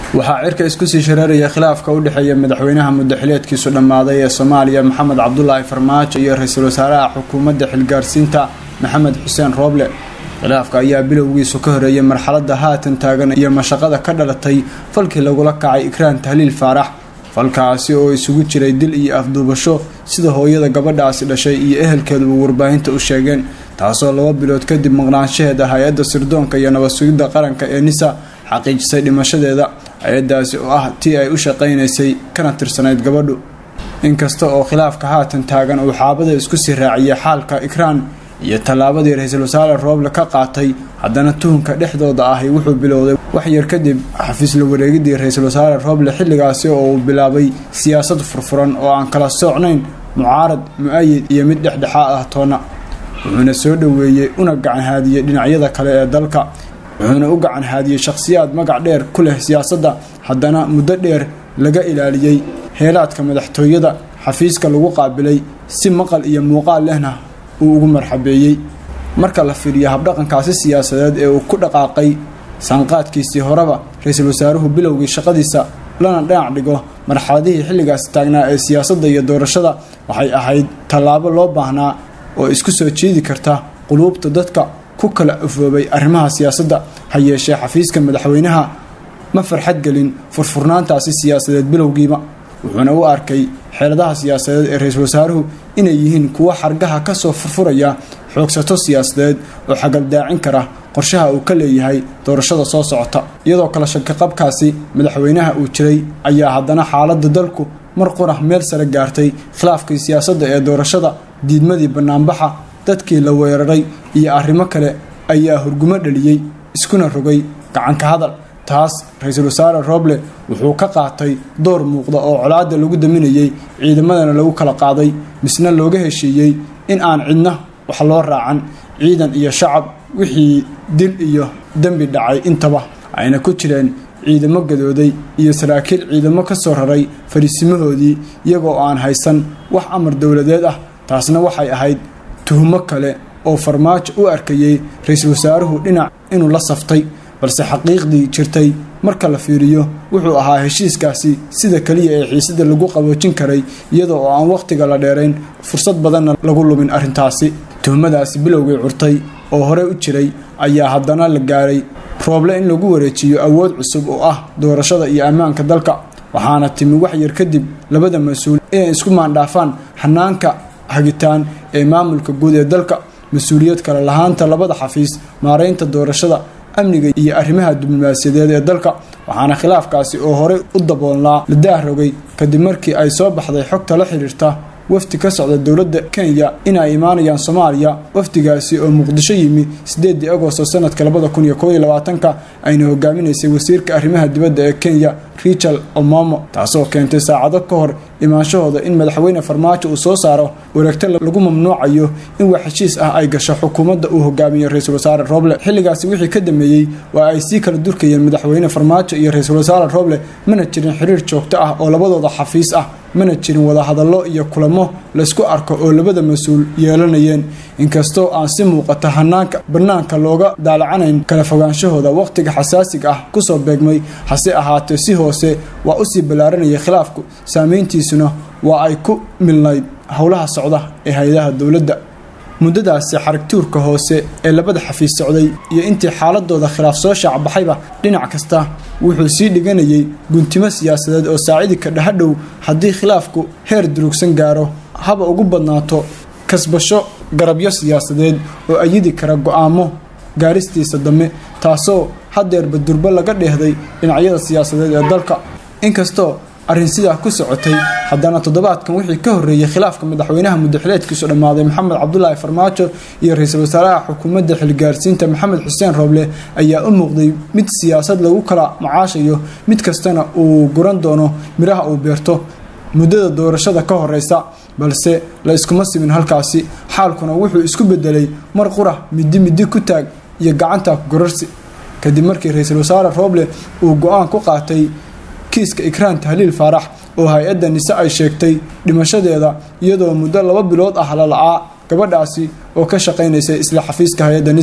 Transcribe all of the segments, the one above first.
waxaa cirka isku sii shareeraya khilaafka u dhexeeya madaxweynaha muddaxileedkiisu dhammaaday ee soomaaliya maxamed cabdulaahi farmaajo iyo ra-iisul wasaaraha xukuumadda xilgaarsiinta maxamed xuseen rooble khilaafka ayaa bilowgiisu ka horeeyay marxaladda haatan taagan iyo mashaqada ka dhalatay falkii lagula kacay ikraan tahliil faarax falkaasi oo isugu jiray dil iyo afduubasho sida hooyada gabadhaasi dhashay iyo ehelkeeduba warbaahinta u sheegeen taasoo laba bilood kadib maqnaanshaheeda hay-adda sirdoonka iyo nabad sugidda qaranka ee nisa xaqiijisay dhimashadeeda hay-adaasi oo ah tii ay u shaqaynaysay kana tirsanayd gabadhu inkasta oo khilaafka haatan taagan uu xaabada isku sii raaciyay xaalka ikraan iyo tallaabadii ra-iisul wasaare rooble ka qaatay haddana tuhunka dhexdooda ahi wuxuu bilowday wax yar kadib xafiis la wareegidii ra-iisul wasaare rooble xilligaasi oo uu bilaabay siyaasad furfuran oo aan kala soocnayn mucaarad mu-ayid iyo mid dhexdhexaa ah toona wuxuuna soo dhoweeyey una gacanhaadiyey dhinacyada kale ee dalka wuxuuna u gacan haadiyey shakhsiyaad magac dheer ku leh siyaasadda haddana muddo dheer laga ilaaliyey heelaadka madaxtooyada xafiiska lagu qaabilay si maqal iyo muuqaal lehna uu ugu marxabeeyey marka la fiiriyo habdhaqankaasi siyaasadeed ee uu ku dhaqaaqay saanqaadkiisii horeba ra-iisul wasaaruhu bilowgii shaqadiisa lana dhinac dhigo marxaladihii xilligaasi taagnaa ee siyaasadda iyo doorashada waxay ahayd tallaabo loo baahnaa oo isku soo jeedi karta quluubta dadka ku kala afoobay arrimaha siyaasadda ha yeeshee xafiiska madaxweynaha ma farxad gelin furfurnaantaasi siyaasadeed bilowgiiba wuxuuna u arkay xeeladaha siyaasadeed ee ra-iisul wasaaruhu inay yihiin kuwo xargaha ka soo furfuraya xoogsato siyaasadeed oo xagaldaacin kara qorshaha uu ka leeyahay doorashada soo socota iyadoo kale shakaqabkaasi madaxweynaha uu jiray ayaa haddana xaaladda dalku mar qurah meel sare gaartay khilaafkii siyaasadda ee doorashada diidmadii bannaanbaxa dadkii la weeraray iyo arrimo kale ayaa hurgumo dhaliyey iskuna rogay gacanka hadal taas ra-iisul wasaare rooble wuxuu ka qaatay door muuqda oo colaadda lagu daminayey ciidamadana lagu kala qaaday misna looga heshiiyey in aan cidna wax loo raacan ciidan iyo shacab wixii dil iyo dembi dhacay intaba ayna ku jireen ciidamo gadooday iyo saraakiil ciidamo ka soo raray fariisimahoodii iyagoo aan haysan wax amar dowladeed ah taasna waxay ahayd tuhumo kale oo farmaajo u arkayey ra-iisul wasaaruhu dhinac inuu la saftay balse xaqiiqdii jirtay marka la fiiriyo wuxuu ahaa heshiiskaasi sida keliya ee xiisada lagu qaboojin karay iyada oo aan wakhtiga la dheerayn fursad badanna lagu lumin arrintaasi tuhumadaasi bilowgii curtay oo horey u jiray ayaa haddana la gaaray rooble in lagu wareejiyo awood cusub oo ah doorashada iyo ammaanka dalka waxaana timi wax yar kadib labada mas-uul inay isku maandhaafaan xanaanka hagitaan ee maamulka guud ee dalka mas-uuliyad kale lahaanta labada xafiis maaraynta doorashada amniga iyo arrimaha diblomaasiyadeed ee dalka waxaana khilaafkaasi oo horey u daboolnaa la daarogay kadib markii ay soo baxday xogta la xiriirta wafdi ka socda dowladda kenya inay imaanayaan soomaaliya wafdigaasi oo muqdisho yimi sideedii agosto sanadka labada kun iyo koob iyo labaatanka ayna hogaaminaysay wasiirka arrimaha dibadda ee kenya richard omomo taasoo keentay saacado ka hor imaanshahooda in madaxweyne farmaajo uu soo saaro wareegto lagu mamnuucayo in wax heshiis ah ay gasho xukuumadda uu hogaamiyo ra-iisul wasaare rooble xilligaasi wixii ka dambeeyey waa ay sii kala durkayeen madaxweyne farmaajo iyo ra-iisul wasaare rooble mana jirin xiriir joogto ah oo labadooda xafiis ah mana jirin wadahadallo iyo kulamo laysku arko oo labada mas-uul yeelanayeen inkastoo aan si muuqata hanaanka bannaanka looga daalacanayn kala fogaanshahooda wakhtiga xasaasiga ah kusoo beegmay hase ahaatee si hoose waa usii ballaaranayay khilaafku saameyntiisuna waa ay ku milnayd howlaha socda ee hay-adaha dowladda muddadaasi xarigtuurka hoose ee labada xafiis socday iyo intii xaaladooda khilaaf soo shaacbaxayba dhinac kasta wuxuu sii dhiganayay guntimo siyaasadeed oo saacidi ka dhahadhow haddii khilaafku heer durugsan gaaro haba ugu badnaato kasbasho garabyo siyaasadeed oo ayidi kara go-aamo gaaristiisa dambe taasoo hadeerba durbo laga dheehday dhinacyada siyaasadeed ee dalka inkastoo arrin sidaa ku socotay haddana toddobaadkan wixii ka horreeyey khilaafka madaxweynaha muddaxileedkiisu dhammaaday maxamed cabdulaahi farmaajo iyo ra-iisul wasaaraha xukuumadda xilgaarsiinta maxamed xuseen rooble ayaa u muuqday mid siyaasad lagu kala macaashayo mid kastana uu guran doono midhaha uu beerto muddada doorashada ka horeysa balse la iskuma simin halkaasi xaalkuna wuxuu isku bedelay mar qura midi midi ku taag iyo gacanta gorarsi kadib markii ra-iisul wasaare rooble uu go-aan ku qaatay kiiska ikraan tahliil faarax oo hay-adda nise ay sheegtay dhimashadeeda iyadoo muddo laba bilood ah la la-aa gabadhaasi oo ka shaqaynaysay isla xafiiska hay-adda nisa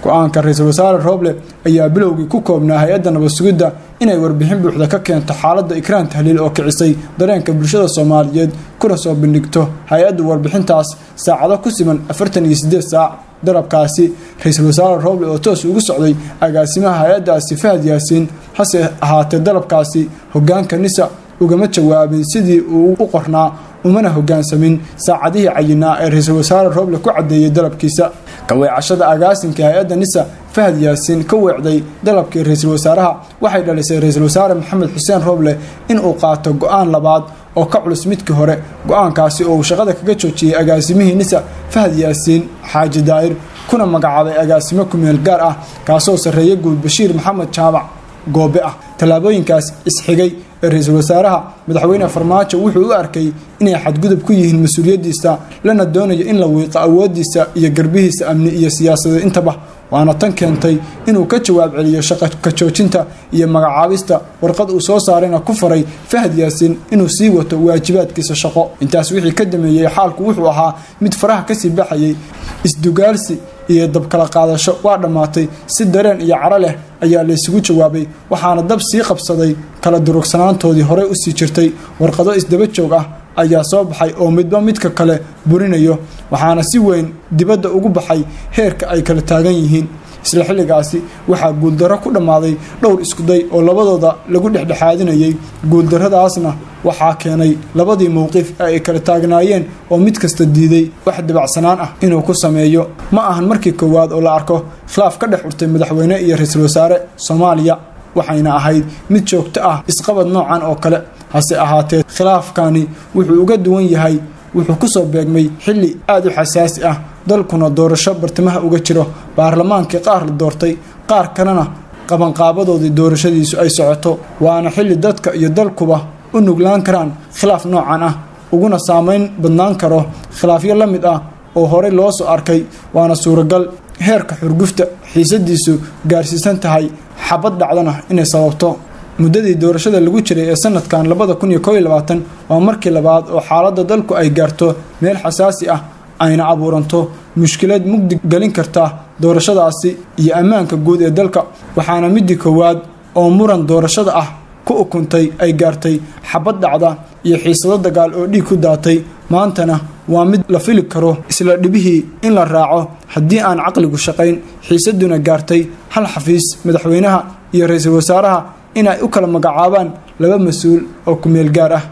go-aanka ra-iisul wasaare rooble ayaa bilowgii ku koobnaa hay-adda nabad sugidda inay warbixin buuxda ka keento xaaladda ikraan tahliil oo kicisay dareenka bulshada soomaaliyeed kuna soo bandhigto hay-addu warbixintaas saacado ku siman afartan iyo sideed saac dalabkaasi ra-iisul wasaare rooble oo toos ugu socday agaasimaha hay-addaasi fahad yaasiin hase ahaatee dalabkaasi hogaanka nisa ugama jawaabin sidii uu u qornaa umana hogaansamin saacadihii cayinaa ee ra-iisul wasaare rooble ku caddeeyey dalabkiisa kaweecashada agaasinka hay-adda nisa fahad yaasiin ka weecday dalabkii ra-iisul wasaaraha waxay dhalisay ra-iisul wasaare maxamed xuseen rooble inuu qaato go-aan labaad oo ka culus midkii hore go-aankaasi oo uu shaqada kaga joojiyey agaasimihii nisa fahad yaasiin xaaji daa'ir kuna magacaabay agaasimo kumeel gaar ah kaasoo sarreeya guud bashiir maxamed jaamac goobe ah tallaabooyinkaas isxigay ee ra-iisul wasaaraha madaxweyne farmaajo wuxuu u arkay inay xadgudub ku yihiin mas-uuliyaddiisa lana doonayo in la wiiqo awoodiisa iyo garbihiisa amni iyo siyaasadeed intaba waana tan keentay inuu ka jawaab celiyo shaqa ka joojinta iyo magacaabista warqad uu soo saarayna ku faray fahad yaasiin inuu sii wato waajibaadkiisa shaqo intaas wixii ka dameeyey xaalku wuxuu ahaa mid faraha kasii baxayay isdugaalsi iyo dabkala qaadasho waa dhammaatay si dareen iyo caro leh ayaa laysugu jawaabay waxaana dab sii qabsaday kala durugsanaantoodii horey usii jirtay warqado isdaba joog ah ayaa soo baxay oo midba midka kale burinayo waxaana si weyn dibadda ugu baxay heerka ay kala taagan yihiin isla xilligaasi waxaa guuldarro ku dhammaaday dhowr iskuday oo labadooda lagu dhexdhexaadinayay guuldarradaasna waxaa keenay labadii mowqif ee ay kala taagnaayeen oo mid kasta diiday wax dabacsanaan ah inuu ku sameeyo ma ahan markii koowaad oo la arko khilaaf ka dhex urtay madaxweyne iyo ra-iisul wasaare soomaaliya waxayna ahayd mid joogto ah isqabad noocan oo kale hase ahaatee khilaafkani wuxuu uga duwan yahay wuxuu kusoo beegmay xilli aada u xasaasi ah dalkuna doorasho bartamaha uga jiro baarlamaankii qaar la doortay qaar kalena qabanqaabadoodii doorashadiisu ay socoto waana xilli dadka iyo dalkuba u nuglaan karaan khilaaf noocan ah uguna saameyn badnaan karo khilaafyo la mid ah oo horey loo soo arkay waana suuragal heerka xurgufta xiisadiisu gaarsiisan tahay xabad dhacdana inay sababto muddadii doorashada lagu jiray ee sanadkan labada kun iyo kooiyo labaatan waa markii labaad oo xaaladda dalku ay gaarto meel xasaasi ah ayna abuuranto mushkilad mugdi gelin karta doorashadaasi iyo ammaanka guud ee dalka waxaana midii koowaad oo muran doorashada ah ku ukuntay ay gaartay xabad dhacda iyo xiisado dagaal oo dhiig ku daatay maantana waa mid la fili karo isla dhibihii in la raaco haddii aan caqligu shaqayn xiisaduna gaartay hal xafiis madaxweynaha iyo ra-iisul wasaaraha inay u kala magacaabaan laba mas-uul oo kumeel gaar ah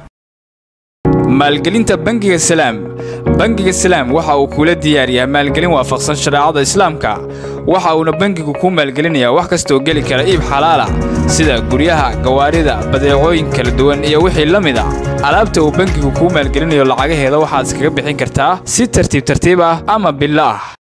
maalgelinta bangiga salaam bangiga salaam waxa uu kula diyaariyaa maalgelin waafaqsan shareecada islaamka waxa uuna bangigu kuu maalgelinayaa wax kastooo geli kara iib xalaalah sida guryaha gawaarida badeecooyin kala duwan iyo wixii la mid a alaabta uu bangigu kuu maalgelinayo lacagaheeda waxaad iskaga bixin kartaa si tartiib tartiib ah ama billo ah